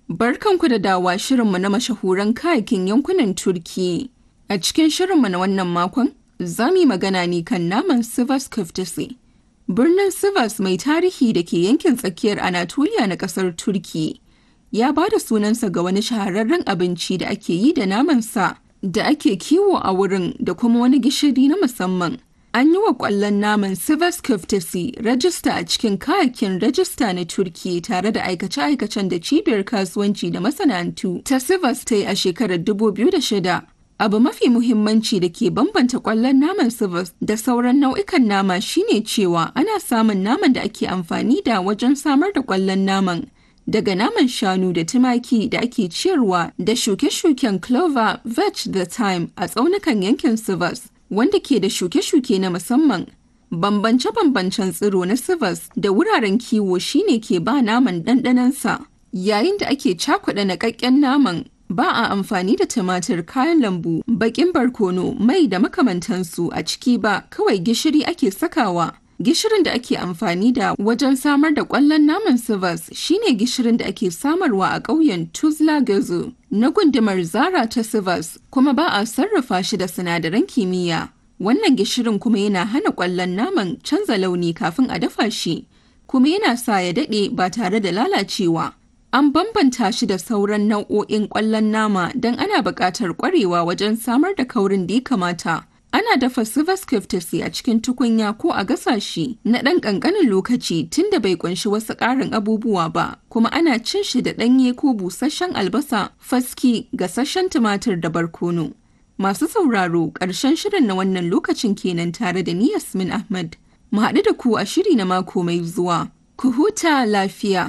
Barkanku da dawa shirinmu na mashahuran kayakin yankunan Turki. A cikin shirinmu na wannan makon, za mu yi magana ne kan naman Sivas Köftesi. Birnin Sivas mai tarihi da ke yankin tsakiyar Anatolia na ƙasar Turki. Ya ba da sunansa ga wani shahararren abinci da ake yi da namansa da ake kiwo a wurin da kuma wani gishiri na musamman. An yi wa ƙwallon naman Sivas Köftesi rajista a cikin kayakin rajista na Turki tare da aikace-aikacen da cibiyar kasuwanci da masana'antu ta Sivas ta yi a shekarar 2006. Abu mafi muhimmanci da ke bambanta ƙwallon naman Sivas da sauran nau'ikan nama shine cewa ana samun naman da ake amfani da wajen samar da ƙwallon naman. Daga naman shanu da tumaki da ake ciyarwa da shuke-shuken clover, vetch da thyme a tsaunukan yankin Sivas. wanda ke da shuke-shuke na musamman. Bambance-bambancen tsiro na Sivas da wuraren kiwo shine ke ba naman ɗanɗanansa. Yayin da ake cakuɗa naƙaƙƙen naman, ba a amfani da tumatir kayan lambu, baƙin barkono, mai da makamantansu a ciki ba, kawai gishiri ake sakawa. Gishirin da ake amfani da wajen samar da ƙwallon naman Sivas shine gishirin da ake samarwa a ƙauyen Tuzla Gazo na gundumar Zara ta Sivas kuma ba a sarrafa shi da sinadaran kimiyya. Wannan gishirin kuma yana hana ƙwallon naman canza launi kafin a dafa shi, kuma yana sa ya daɗe ba tare da lalacewa. An bambanta shi da sauran nau'o'in ƙwallon nama don ana buƙatar ƙwarewa wajen samar da kaurin da ya kamata. ana dafa Sivas Köftesi a cikin tukunya ko a gasa shi na ɗan ƙanƙanin lokaci tunda bai ƙunshi wasu ƙarin abubuwa ba, kuma ana cin shi da ɗanye ko busasshen albasa, faski, gasasshen tumatir da barkono. Masu sauraro ƙarshen shirin na wannan lokacin kenan tare da ni Yasmin Ahmad. Mu haɗu da ku a shiri na mako mai zuwa. Ku huta lafiya.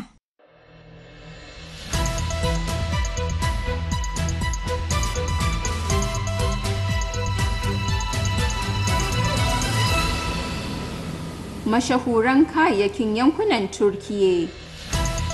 mashahuran kayayyakin yankunan Turkiyya.